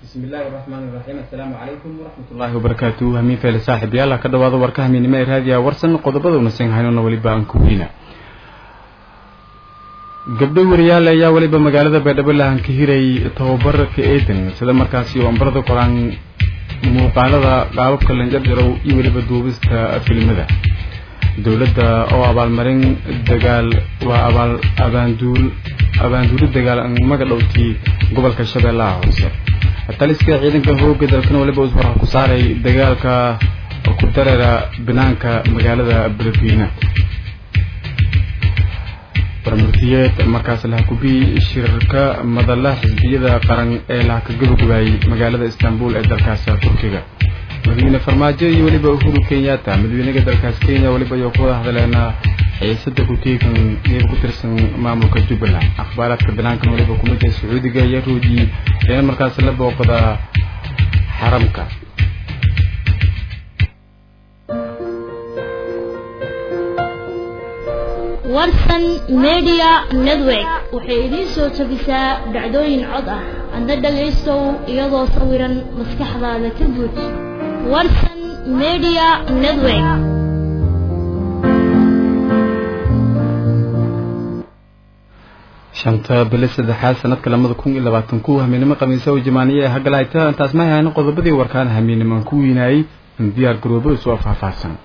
bismi illaahi raxmaani raxiim assalaamu calaykum waraxmatullaahi wabarakaatu hamiin feele saaxib yaala ka dhawaado warka hamiinimo ee raadiya warsan qodobada unasan haynona weliba aan ku weyna gabdho wariyaal ayaa weliba magaalada baydhabo lahan ka hiray tababarka eedan sida markaasi oo ambarada qoraan muuqaalada qaababka lanjarjarow iyo weliba duubista filimada dowladda oo abaalmarin dagaal waa abaal abaanduul abaanduuli dagaal maga dhowtii gobolka shabeellaha hoose taliska ciidanka hooga dalkan waliba us waxa ku saaray dagaalka ku dareera banaanka magaalada beledweyne barmurtiyeed markaas lahakubi shirarka madala xisbiyada qaran ee lahaka gabagabaayay magaalada istanbul ee dalkaas turkiga madaxweyne farmaajo iyo weliba uhuru kenyatta madaxweynaha dalkaas kenya weliba ayuu ku wada hadleena xiisada ku-teegan qeyb ku tirsan maamulka jubbaland akhbaaraadka banaankan waliba kumida sacuudiga ayaa roojiyey eena markaas la booqda xaramka warsan media network waxay idiin soo tabisaa dhacdooyin cod ah adna dhagaystow iyadoo sawiran maskaxdaada ka guud warsan media network shanta bili saddexaad sanadka lamada kun iyo labaatan ku hamiinimo khamiisa oo jamaaniye ee hagalhayta intaas ma hayno qodobadii warkaan hamiinimaan ku weynaayey in diyaar garoobo isoo faahfaahsan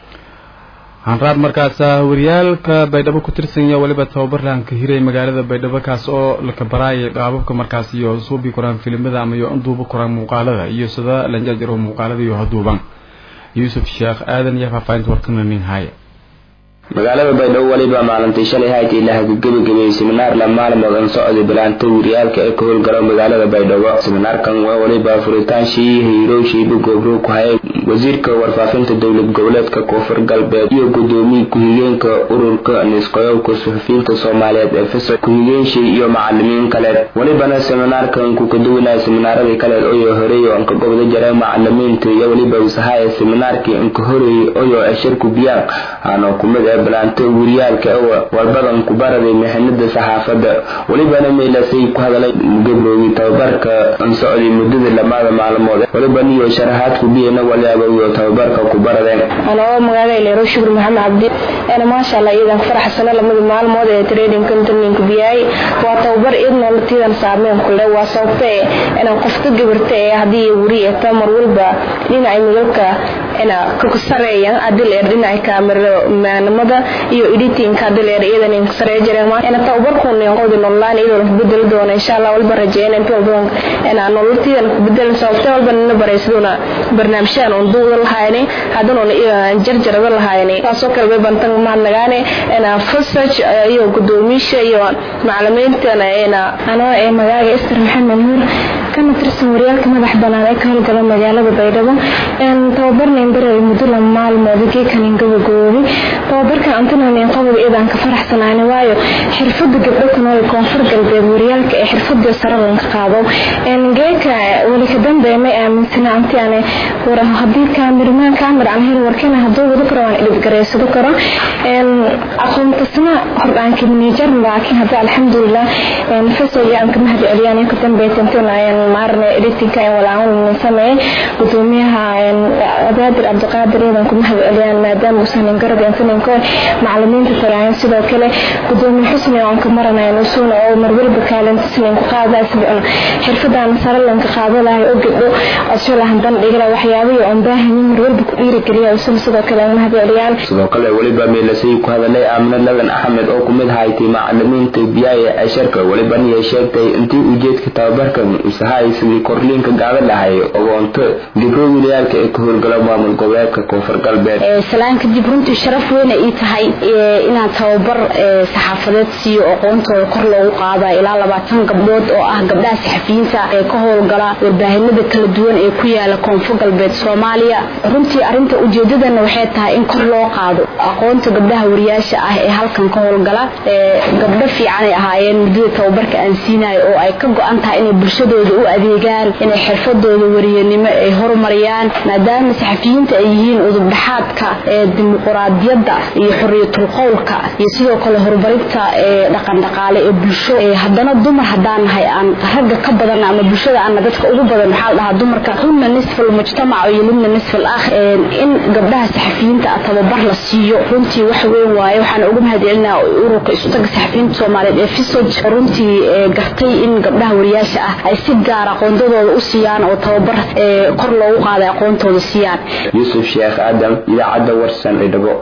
hanraab markaasa wariyaalka baydhabo ku tirsanya weliba tababar lahanka hiray magaalada baydhabo kaas oo laka baraayay qaababka markaas iyo suubi koraan filimada ama iyo duuba koraan muuqaalada iyo sida lanjajaro muuqaalada iyo haduuban yuusuf sheekh aadan iyo faahfaahinta warkana nin haya magaalada baydhabo weliba maalintii shalay haytii la hagagabagabeeyey seminaar la maalmood socday bilaanta wariyaalka ee ka howlgalo magaalada baydhabo seminaarkan waa weliba furitaanshiii hiirowshiiba goobro ku hayay wasiirka warfaafinta dowlad goboleedka koonfur galbeed iyo gudoomiye ku-xigeenka ururka nisqoyowka suxufiyiinta soomaaliyeed ee fisa ku-xigeenshii iyo macalimiin kaleed welibana seminaarkan ku kaduwanaya seminaaradii kaleed oyoo horeey oo anka gobda jaray macalimiinta iyo weliba usahaya seminaarkii anka horeeyey oyoo ashirku biyaan aano kumid ee balaanto wariyaalka walbadan ku baraday mixinada saxaafadda welibana meelasay ku hadalay gabroogi tababarka socday muddada lamaada maalmood weliban iyo sharaxaadku biyana waliaba iyo tababarka ku baradeen anoo magaalada leero shukur maxamed cabdi ana maasha allah iidan faraxsano lamada maalmood ee trading company biyay waa tababar idna latiidan saameyn kule waa sababta inaan qofka gabarta ee haddii wari ee tamar walba dhinaca midabka ina ka sareeyaan adil ee dhinaca kaameramanimada iyo editing adil ee iyadan in saree jireen ina tababarkun qodi online iyadoo la bedel doono insha allah walba rajeeyna inta walba ina nololtiidan ku bedel sababta walba nina baraysaduna barnaamijyaan on duuda lahayni haddana jarjarada lahayni taasoo kale bay bantan mahadnagaane ina research iyo gudoomiyaasha iyo macalimiintana ina anoo ee magaaga Esther Maxamed Nuur kana tirsan wariyaalka madax banaan ee ka howlgala magaalada Baydhabo een tababarnayn baray muddo lama maalmood geekan gabagoobi tababarka antanaan qabad idan ka faraxsanaani waayo xirfada gabdho ku nool koonfur galbeed wariyaalka ee xirfada sare laga qaado een geeka wali ka dambeeyay aaminsana anti aan wara hadii kaamirmaan kaamir aan hel warkana haduu wada karo aan idib gareysado karo een aqoontasna hordaan kimnijar laakiin hadda alxamdulillah een fasal aan ka mahad celiyaan ka dambeeyay maarne editinka ee walaacan sameeyay gudoomiyaha abaadir cabdiqaadir idan ku mahad celiyaan maadaama uusan garab insaninko macalimiinta saraayan sidoo kale gudoomiye xusni aan ka maranayno suuna oo marwalba kaalinta sinin ku qaada isbicno xirfadan saralan ka qaado lahay oo gabdho asulahan bandhigla waxyaabaha aan baahanyin marwalba ku dhiirigeliya usul sidoo kale mahad celiyaan sidoo kale weliba meelasay ku hadalay aamina ladan axmed oo kumid haytay macalimiinta biyaaya asharka weliba niya sheegtay intii ujeedka tababarkan usahay sidii korliinka gaada lahay ogoonto gibro wilayaalka ee ka howlgala maamul goboleedka koonfur galbeed salaan kadib runtii sharaf weyna ii tahay inaan tababar saxaafadeed siiyo aqoontooda kor loogu qaada ilaa labaatan gabdhood oo ah gabdhaha saxafiyiinta ee ka howlgala warbaahinada kala duwan ee ku yaala koonfur galbeed soomaaliya runtii arinta ujeedadana waxay tahay in kor loo qaado aqoonta gabdhaha wariyaasha ah ee halkan ka howlgala gabdho fiicanay ahaayeen muddada tababarka aan siinayo oo ay ka go-an tahay inay bulshadooda u u adeegaan inay xirfadooda wariyanimo ay horumariyaan maadaama saxafiyiinta ay yihiin udubdhaxaadka ee dimuquraadiyadda iyo xoriyatul qowlka iyo sidoo kale horumarinta ee dhaqandhaqaale ee bulsho haddana dumar haddaan nahay aan ragga ka badan ama bulshada aana dadka ugu badan waxaa la dhahaa dumarka hunna nisfal mujtamac iyo libna nisfal aakhir in gabdhaha saxafiyiinta ah tababar la siiyo runtii wax weyn waaye waxaana uga mahadcelinaa ururka isutaga saxafiyiinta soomaaliyeed ee fisoj runtii gartay in gabdhaha wariyaasha ah ay si gaar aqoondadooda u siiyaan oo tababar kor loogu qaaday aqoontooda siiyaan yuusuf sheekh aadam idaacadda warsan idhabo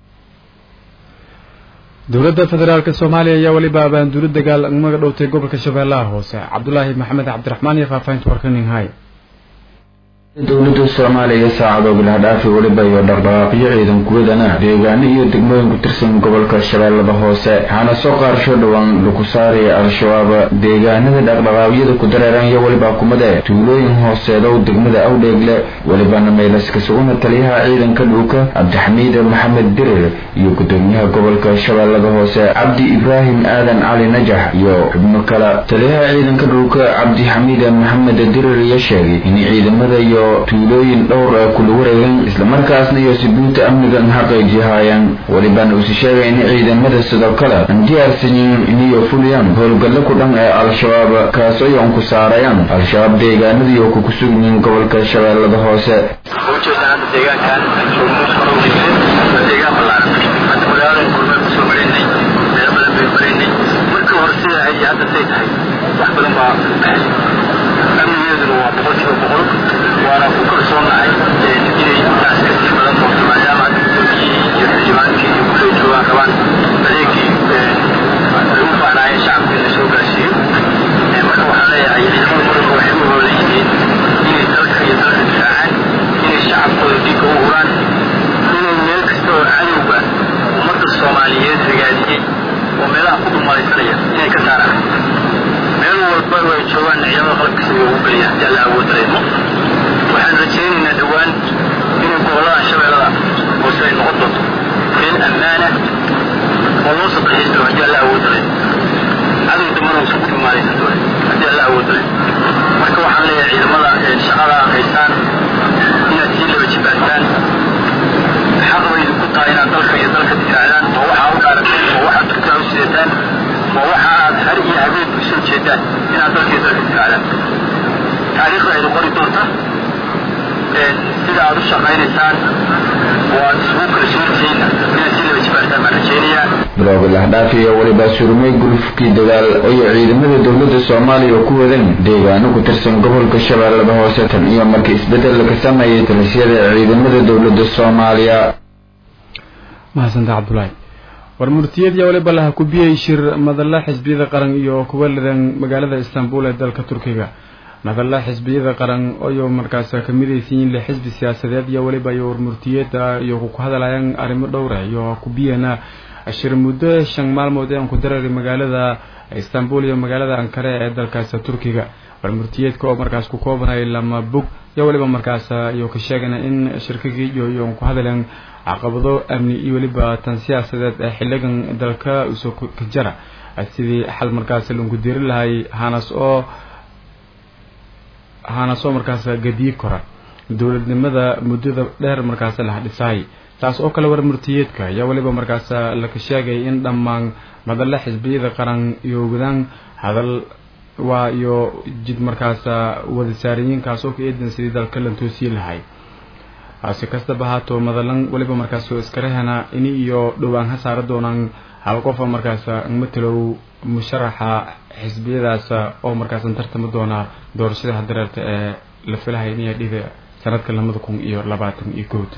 dowladda federaalk soomaaliya ayaa weliba abaanduulo dagaal maga dhowtay gobolka shabeellaha hoose cabdulaahi maxamed cabdiraxmaan iyo faahfaahinta warkaninhay dowladda soomaaliya saacado bilahdhaafi weliba iyo dhaqdhaqaaqyo ciidan kuwadana deegaano iyo degmooyin ku tirsan gobolka shabeellada hoose waxaana soo qaarsho dhowaan lagu saaraya al-shabaab deegaanada dhaqdhaqaaqyada ku dareeran iyo weliba kumade tuulooyin hooseedow degmada awdheegle welibana meelaska suguna taliyaha ciidanka dhulka cabdixamiid maxamed dirir iyo gudoomiyaha gobolka shabeellada hoose cabdi ibraahim aadan cali najax iyo xubno kale taliyaha ciidanka dhulka cabdixamiid maxamed dirir ayaa sheegay in ciidamada iyo tuulooyin dhowr ah kula wareegan islamarkaasna iyo sibuunta amnigan xaqiijihaayaan welibana usi sheegay in ciidamada sidoo kale aan diyaarsanin iniyo fuliyaan howlgallo ku dhan ee al-shabaab kaas ay on ku saarayaan al-shabaab deegaanadii oo kuku sugyihiin gobolka shabeellada hoose amnigeeduna waa boqolkiiba boqol waana ku kalsoonahay inay taas kasii badan doonto maadaama gudoomiyihii iyo xildhibaankii iyo kuley joogaan rabaan adeegii lagu baahnaayeen shacabka in la soo gaarsiiyo marka waxaan leeyahay ciidamada muranka waxay u hoolan yihiin inay dalka iyo dalka difaacaan inay shacabkooda dhiigga u huraan inay meel kasta oo cadowga ummadda soomaaliyeed ragaadiyey oo meelaha ku dhumalaysanaya inay ka saaraan meel walba oo ay joogaan ciidamada qalabkiisa way ugu geliyaan haddii alla awood dareemo waxaan rajaynaynaa dhowaan inay gobollada shabeellada hoose ay noqon doonto meel ammaana oo loo sadexayn doono haddii alla awood dareemo cadow dambana uusan ku dhumaalaysan doonin haddii alla awood dareemo marka waxaan leeyahay ciidamada shaqada aad haysaan inaad sii laba jibaartaan xaq bay idinku tahay inaad dalka iyo dalka difaacdaan oo waxaa u dhaarateen oo waxaad turkaa u sidataan oo waxa aad har iyo habeen u soo jeedaan inaad dalkii dalka difaacdaan taariikhda aydu qori doonta sida aad u shaqaynaysaan oo aad isugu kala soortihiinna inaad si laba jibaartaan baan rajaynayaa bilowga lahdhaafi iyo weliba surmay gulufkii dagaal ay ciidamada dowladda soomaaliya ku wadeen deegaano ku tirsan gobolka shabeellada hoose tan iyo markii isbeddel laga sameeyay talisyada ciidamada dowladda soomaaliya mahadsanta cabdulaahi war murtiyad iyo waliba laha kubiyey shir madalla xisbiyada qaran iyo kuwa lidan magaalada istanbul ee dalka turkiga madalla xisbiyada qaran ayuu markaas ka midaysiin le xisbi siyaasadeed iyo waliba iyo war murtiyada iyo ku hadlayaan arrimo dhowra iyo kubiyana shir muddo shan maalmood ee aan ku dareeray magaalada istanbul iyo magaalada ankare ee dalkaas turkiga war murtiyeedka oo markaas ku koobanay lama bog iyo waliba markaas iyo ka sheegana in shirkigii iyo iyo ku hadleen caqabado amni iyo weliba tan siyaasadeed ee xiligan dalka usoo ka jara sidii xal markaas lagu diri lahay hanas oo hanas oo markaas gadiyi kora dowladnimada muddada dheer markaas la dhisay taas oo kale war murtiyeedka ayaa weliba markaas laka sheegay in dhammaan madalla xisbiyada qaran iyo wadaan hadal waa iyo jid markaas wada saariyiinkaas oo ka eedan sidii dalka lan toosii lahay si kastaba haato madalan weliba markaas iskarahana ini iyo dhowaan ha saara doonaan hal qofa markaas matalow musharaxa xisbiyadaas oo markaas tartami doona doorashada hadareerta ee la filahaya inay dhida sanadka labada kun iyo labaatan iyo kood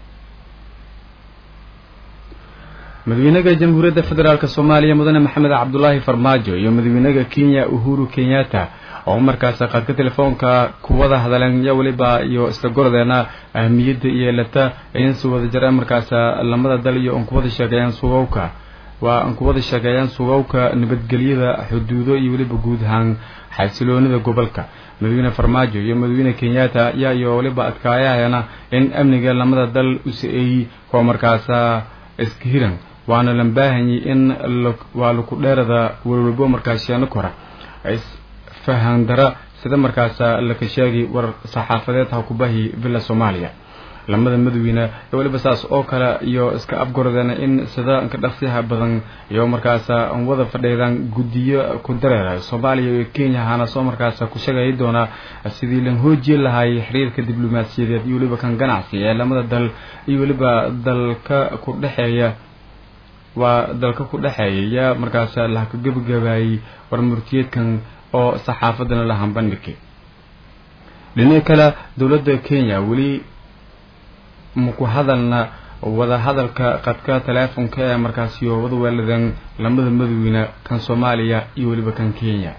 madaxweynaha jamhuuriyadda federaalk soomaaliya mudane maxamed cabdulaahi farmaajo iyo madaxweynaha kenya uhuru kenyatta oo markaas qaadka telefoonka kuwada hadleen iyo weliba iyo isla gorodeena ahmiyadda iyo lata in si wada jira markaas lamada dal iyo aan kuwada sheegeeyaan sugowka waa aan kuwada sheegeeyaan sugowka nabadgelyada xuduudo iyo weliba guud ahaan xasiloonida gobolka madaxweyne farmaajo iyo madaxweyne kenyatta ayaa iyo weliba adkaayahayana in amniga lamada dal u sa-eeyey kuwa markaas iska hiran waana lan baahanyay in waa laku dheerada walwalbo markaas sheeno kora fahandara sida markaas laka sheegay war saxaafadeed ha kubahi villa soomaaliya lamada madoweyne ee weliba saas oo kale iyo iska afgoradeen in sida ka dhaqsiyaha badan iyo markaas wada fadhiidaan guddiyo ku dareera soomaaliya iyo kenya hana soo markaas ku sheegay doona sidii lan hoojin lahay xiriirka diblomaasiyadeed iyo weliba kan ganacsi ee lamada dal iyo weliba dalka ku dhexeeya waa dalka ku dhexeeya markaas la ka gebagabayay war murtiyeedkan oo saxaafadana la hambandhigay dhinaca kale dowladda kenya weli maku hadalna wada hadalka qadka teleefonka ee markaasi wada weeladan lamada madoweyne kan soomaaliya iyo weliba kan kenya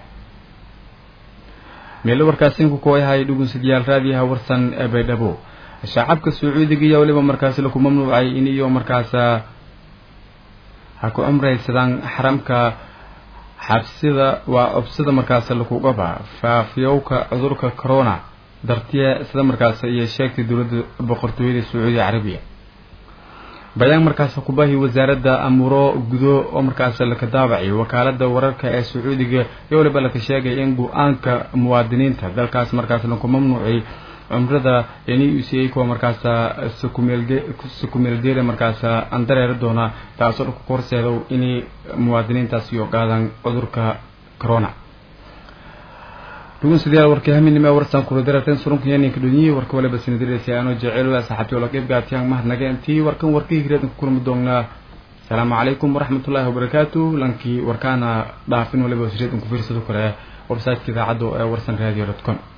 meelo warkaasinku kuwayahay dhugunsadyaal raadiyaha warsan ee baydhabo shacabka sacuudiga iyo weliba markaasi laku mamnuucay in iyo markaas ha ku cumraysadaan xaramka xabsida waa obsida markaas lakugaba faafiyowka cudurka corona dartiya sida markaas iyo sheegtay dowladda boqortooyada sacuudi carabiya bayaan markaas kubahi wasaaradda amuro gudo oo markaas laka daabacay wakaalada wararka ee sacuudiga iyo waliba laka sheegay in go-aanka muwaadiniinta dalkaas markaas laku mamnuucay cumrada n u c a kuwa markaas sakumeelgeeda markaas aan dareeri doona taasoo dhulka ku horseedo inay muwaadiniintaasi ogaadaan cudurka corona dhugun sidayaal warkii haminima warsan kula dararteen surunka yaninka dhunyihi warka waliba sinadiraysa anoo jecel saaxabti wala qeyb gaatiyaan mahadnaga intii warkan warkii hireed ku kulmi doonaa asalaamu calaykum waraxmatullaahi wabarakaatu lankii warkaana dhaafin waliba hireed ku fiirsado kale websiteka idaacadda ee warsan radio com